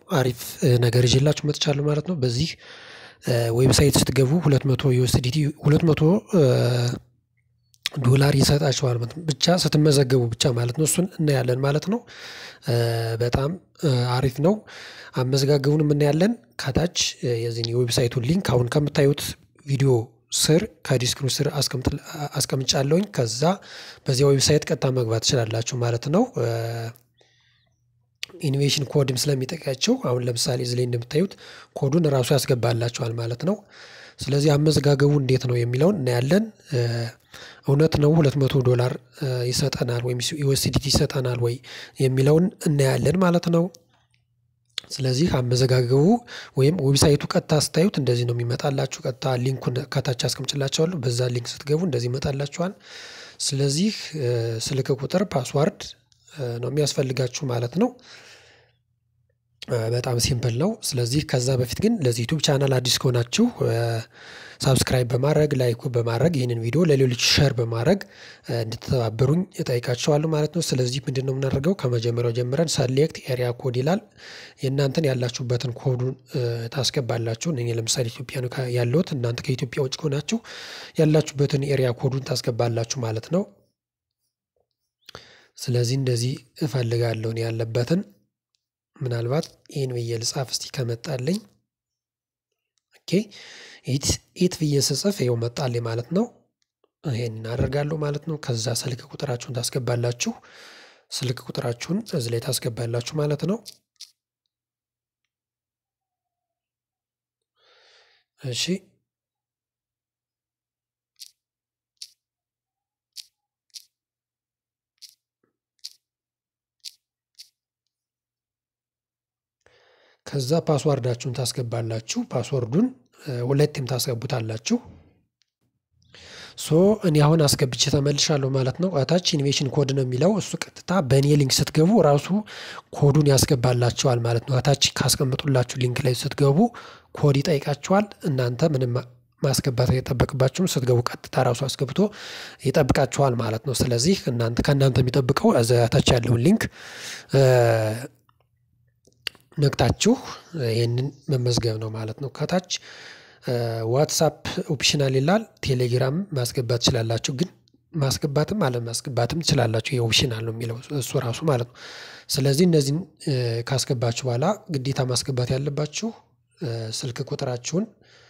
አሪፍ ነገር ይዤላችሁ መጥቻለሁ ማለት ነው። በዚህ ዌብሳይት ስትገቡ ሁለት መቶ ዩኤስዲቲ ሁለት መቶ ዶላር ይሰጣችኋል ማለት ነው። ብቻ ስትመዘገቡ ብቻ ማለት ነው። እሱን እናያለን ማለት ነው። በጣም አሪፍ ነው። አመዘጋገቡንም እናያለን ከታች የዚህን የዌብሳይቱን ሊንክ አሁን ከምታዩት ቪዲዮ ስር ከዲስክሪፕሽን ስር አስቀምጫለሁኝ ከዛ በዚያ ዌብሳይት ቀጥታ መግባት ትችላላችሁ ማለት ነው። ኢኖቬሽን ኮድም ስለሚጠቅማቸው አሁን ለምሳሌ እዚህ ላይ እንደምታዩት ኮዱን ራሱ ያስገባላችኋል ማለት ነው። ስለዚህ አመዘጋገቡ እንዴት ነው የሚለውን እናያለን። እውነት ነው ሁለት መቶ ዶላር ይሰጠናል ወይም ዩኤስዲቲ ይሰጠናል ወይ የሚለውን እናያለን ማለት ነው። ስለዚህ አመዘጋገቡ ወይም ዌብሳይቱ ቀጥታ ስታዩት እንደዚህ ነው የሚመጣላችሁ ቀጥታ ሊንኩን ከታች አስቀምጥላችኋለሁ በዛ ሊንክ ስትገቡ እንደዚህ ይመጣላችኋል። ስለዚህ ስልክ ቁጥር ፓስዋርድ ነው የሚያስፈልጋችሁ ማለት ነው። በጣም ሲምፕል ነው። ስለዚህ ከዛ በፊት ግን ለዚህ ዩቲዩብ ቻናል አዲስ ከሆናችሁ ሳብስክራይብ በማድረግ ላይክ በማድረግ ይህንን ቪዲዮ ለሌሎች ሸር በማድረግ እንድትተባበሩኝ እጠይቃችኋለሁ ማለት ነው። ስለዚህ ምንድነው የምናደርገው ከመጀመሪያው ጀምረን ሰሌክት ኤሪያ ኮድ ይላል የእናንተን ያላችሁበትን ኮዱን ታስገባላችሁ እኔ ለምሳሌ ኢትዮጵያ ነው ያለሁት እናንተ ከኢትዮጵያ ውጭ ከሆናችሁ ያላችሁበትን ኤሪያ ኮዱን ታስገባላችሁ ማለት ነው። ስለዚህ እንደዚህ እፈልጋለሁ እኔ ያለበትን ምናልባት ይሄን ብዬ ልጻፍ እስቲ ከመጣልኝ ኦኬ ኢት ኢት ብዬ ስጽፍ ይኸው መጣልኝ ማለት ነው። ይሄንን አደርጋለሁ ማለት ነው። ከዛ ስልክ ቁጥራችሁን ታስገባላችሁ ስልክ ቁጥራችሁን እዚህ ላይ ታስገባላችሁ ማለት ነው። እሺ ከዛ ፓስዋርዳችሁን ታስገባላችሁ ፓስወርዱን ሁለቴም ታስገቡታላችሁ። ሶ እኔ አሁን አስገብቼ ተመልሻለሁ ማለት ነው። እታች ኢኖቬሽን ኮድ ነው የሚለው እሱ ቀጥታ በእኔ ሊንክ ስትገቡ ራሱ ኮዱን ያስገባላችኋል ማለት ነው። እታች ካስቀመጡላችሁ ሊንክ ላይ ስትገቡ ኮድ ይጠይቃችኋል እናንተ ምንም ማስገባት አይጠበቅባችሁም ስትገቡ ቀጥታ ራሱ አስገብቶ ይጠብቃችኋል ማለት ነው። ስለዚህ እናንተ ከእናንተ የሚጠብቀው እዛ ታች ያለውን ሊንክ ነክታችሁ ይህንን መመዝገብ ነው ማለት ነው። ከታች ዋትሳፕ ኦፕሽናል ይላል ቴሌግራም ማስገባት ትችላላችሁ ግን ማስገባትም አለማስገባትም ትችላላችሁ ይሄ ኦፕሽናል ነው የሚለው እሱ ራሱ ማለት ነው። ስለዚህ እነዚህን ካስገባችሁ በኋላ ግዴታ ማስገባት ያለባችሁ ስልክ ቁጥራችሁን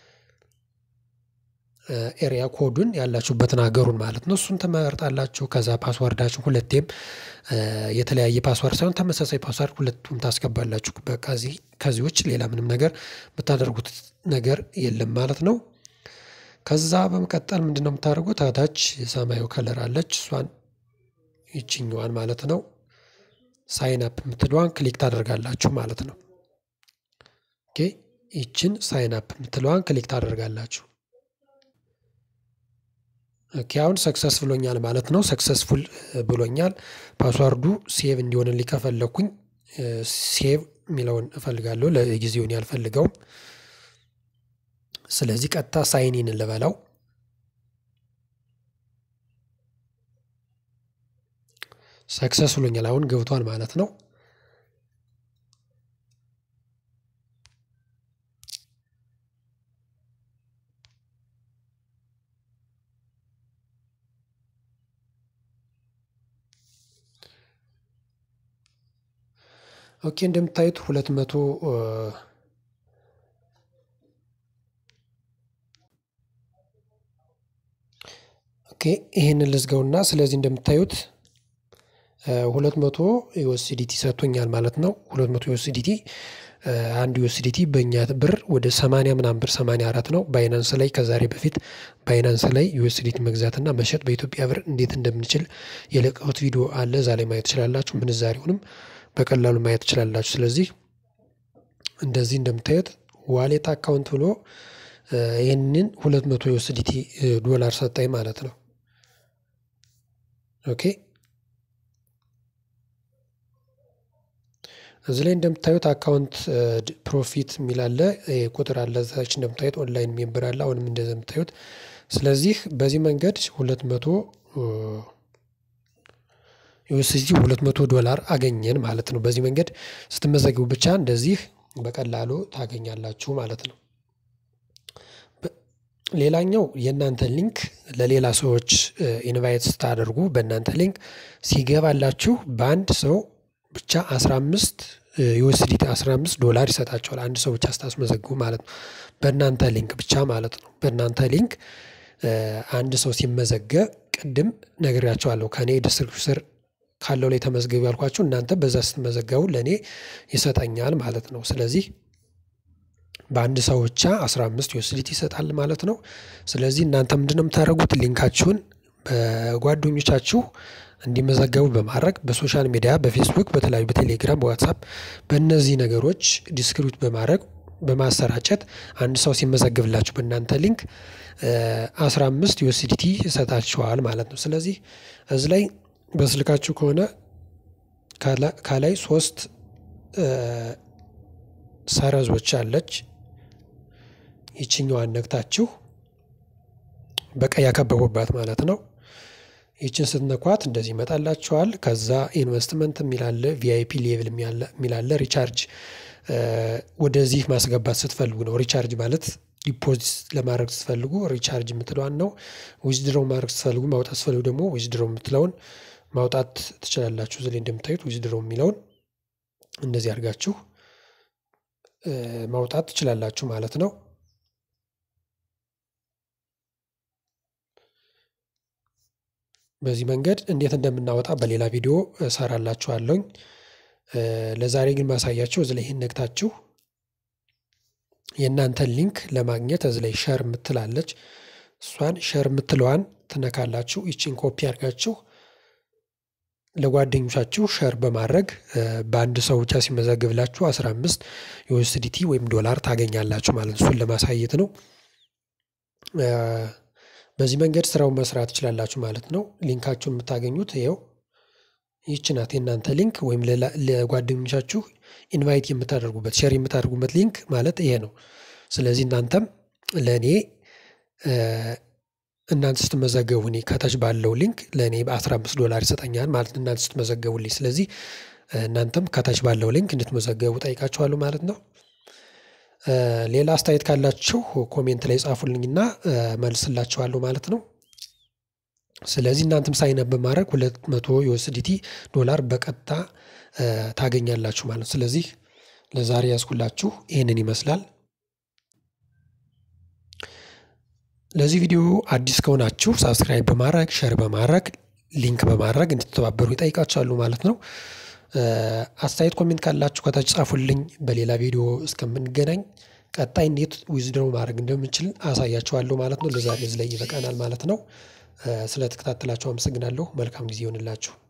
ኤሪያ ኮዱን ያላችሁበትን ሀገሩን ማለት ነው እሱን ትመርጣላችሁ ከዛ ፓስዋርዳችሁ ሁለቴም የተለያየ ፓስዋርድ ሳይሆን ተመሳሳይ ፓስዋርድ ሁለቱም ታስገባላችሁ በቃ እዚህ ከዚህ ውጭ ሌላ ምንም ነገር የምታደርጉት ነገር የለም ማለት ነው። ከዛ በመቀጠል ምንድነው የምታደርጉት ከታች የሰማያዊ ከለር አለች እሷን ይቺኛዋን ማለት ነው ሳይን አፕ የምትለዋን ክሊክ ታደርጋላችሁ ማለት ነው። ኦኬ ይቺን ሳይን አፕ የምትለዋን ክሊክ ታደርጋላችሁ። ኦኬ አሁን ሰክሰስ ብሎኛል ማለት ነው ሰክሰስፉል ብሎኛል። ፓስዋርዱ ሴቭ እንዲሆንልኝ ከፈለኩኝ ሴቭ የሚለውን እፈልጋለሁ ለጊዜው እኔ አልፈልገውም። ስለዚህ ቀጥታ ሳይን ኢን ልበለው። ሰክሰስ ብሎኛል አሁን ገብቷል ማለት ነው። ኦኬ እንደምታዩት ሁለት መቶ ኦኬ ይሄንን ልዝጋውና ስለዚህ እንደምታዩት ሁለት መቶ ዩኤስዲቲ ሰጥቶኛል ማለት ነው። ሁለት መቶ ዩኤስዲቲ አንድ ዩኤስዲቲ በእኛ ብር ወደ ሰማንያ ምናምን ብር ሰማንያ አራት ነው። ባይናንስ ላይ ከዛሬ በፊት ባይናንስ ላይ ዩኤስዲቲ መግዛት እና መሸጥ በኢትዮጵያ ብር እንዴት እንደምንችል የለቀቁት ቪዲዮ አለ እዛ ላይ ማየት ትችላላችሁ። ምንዛሬውንም በቀላሉ ማየት ትችላላችሁ። ስለዚህ እንደዚህ እንደምታዩት ዋሌት አካውንት ብሎ ይህንን ሁለት መቶ ዩኤስዲቲ ዶላር ሰጠኝ ማለት ነው። ኦኬ እዚህ ላይ እንደምታዩት አካውንት ፕሮፊት የሚል አለ ቁጥር አለ እዛች እንደምታዩት ኦንላይን ሜምበር አለ አሁንም እንደዚህ የምታዩት ስለዚህ በዚህ መንገድ ሁለት መቶ ዩኤስዲ ሁለት መቶ ዶላር አገኘን ማለት ነው። በዚህ መንገድ ስትመዘግቡ ብቻ እንደዚህ በቀላሉ ታገኛላችሁ ማለት ነው። ሌላኛው የእናንተ ሊንክ ለሌላ ሰዎች ኢንቫይት ስታደርጉ በእናንተ ሊንክ ሲገባላችሁ በአንድ ሰው ብቻ 15 ዩኤስዲቲ 15 ዶላር ይሰጣቸዋል አንድ ሰው ብቻ ስታስመዘግቡ ማለት ነው። በእናንተ ሊንክ ብቻ ማለት ነው። በእናንተ ሊንክ አንድ ሰው ሲመዘገብ ቅድም ነግሬያቸዋለሁ ከእኔ ዲስክሪፕሽን ስር ካለው ላይ ተመዝገቡ ያልኳችሁ እናንተ በዛ ስትመዘገቡ ለእኔ ይሰጠኛል ማለት ነው። ስለዚህ በአንድ ሰው ብቻ 15 ዩኤስዲቲ ይሰጣል ማለት ነው። ስለዚህ እናንተ ምንድነው የምታደርጉት? ሊንካችሁን በጓደኞቻችሁ እንዲመዘገቡ በማድረግ በሶሻል ሚዲያ በፌስቡክ በተለያዩ በቴሌግራም በዋትሳፕ በእነዚህ ነገሮች ዲስክሪፕት በማድረግ በማሰራጨት አንድ ሰው ሲመዘግብላችሁ በእናንተ ሊንክ 15 ዩኤስዲቲ ይሰጣችኋል ማለት ነው። ስለዚህ እዚህ ላይ በስልካችሁ ከሆነ ከላይ ሶስት ሰረዞች አለች ይችኛዋን ነክታችሁ በቀይ ያከበቡባት ማለት ነው። ይችን ስትነኳት እንደዚህ ይመጣላችኋል። ከዛ ኢንቨስትመንት የሚላለ ቪአይፒ ሌቭል የሚላለ ሪቻርጅ ወደዚህ ማስገባት ስትፈልጉ ነው። ሪቻርጅ ማለት ዲፖዚት ለማድረግ ስትፈልጉ ሪቻርጅ የምትለዋን ነው። ዊዝድሮው ማድረግ ስትፈልጉ ማውጣት ስትፈልጉ ደግሞ ዊዝድሮው የምትለውን ማውጣት ትችላላችሁ። እዚህ ላይ እንደምታዩት ዊዝድሮው የሚለውን እንደዚህ አድርጋችሁ ማውጣት ትችላላችሁ ማለት ነው። በዚህ መንገድ እንዴት እንደምናወጣ በሌላ ቪዲዮ እሰራላችኋለሁኝ። ለዛሬ ግን ማሳያችሁ እዚህ ላይ ይህን ነግታችሁ የእናንተን ሊንክ ለማግኘት እዚህ ላይ ሸር የምትላለች እሷን ሸር የምትለዋን ትነካላችሁ። ይችን ኮፒ አድርጋችሁ ለጓደኞቻችሁ ሸር በማድረግ በአንድ ሰው ብቻ ሲመዘግብላችሁ 15 ዩኤስዲቲ ወይም ዶላር ታገኛላችሁ ማለት ነው። እሱን ለማሳየት ነው። በዚህ መንገድ ስራውን መስራት ትችላላችሁ ማለት ነው። ሊንካችሁን የምታገኙት ይኸው ይህች ናት የእናንተ ሊንክ ወይም ለጓደኞቻችሁ ኢንቫይት የምታደርጉበት ሼር የምታደርጉበት ሊንክ ማለት ይሄ ነው። ስለዚህ እናንተም ለእኔ እናንተ ስትመዘገቡ እኔ ከታች ባለው ሊንክ ለእኔ በ15 ዶላር ይሰጠኛል ማለት እናንተ ስትመዘገቡልኝ። ስለዚህ እናንተም ከታች ባለው ሊንክ እንድትመዘገቡ ጠይቃችኋለሁ ማለት ነው። ሌላ አስተያየት ካላችሁ ኮሜንት ላይ ጻፉልኝና መልስላችኋለሁ ማለት ነው። ስለዚህ እናንተም ሳይን አፕ በማድረግ ሁለት መቶ ዩኤስዲቲ ዶላር በቀጥታ ታገኛላችሁ ማለት ነው። ስለዚህ ለዛሬ ያዝኩላችሁ ይህንን ይመስላል። ለዚህ ቪዲዮ አዲስ ከሆናችሁ ሳብስክራይብ በማድረግ ሸር በማድረግ ሊንክ በማድረግ እንድትተባበሩ ይጠይቃችኋሉ ማለት ነው። አስተያየት ኮሜንት ካላችሁ ከታች ጻፉልኝ። በሌላ ቪዲዮ እስከምንገናኝ ቀጣይ እንዴት ዊዝድሮው ማድረግ እንደምንችል አሳያችኋለሁ ማለት ነው። ለዛሬ እዚህ ላይ ይበቃናል ማለት ነው። ስለተከታተላችሁ አመሰግናለሁ። መልካም ጊዜ ይሆንላችሁ።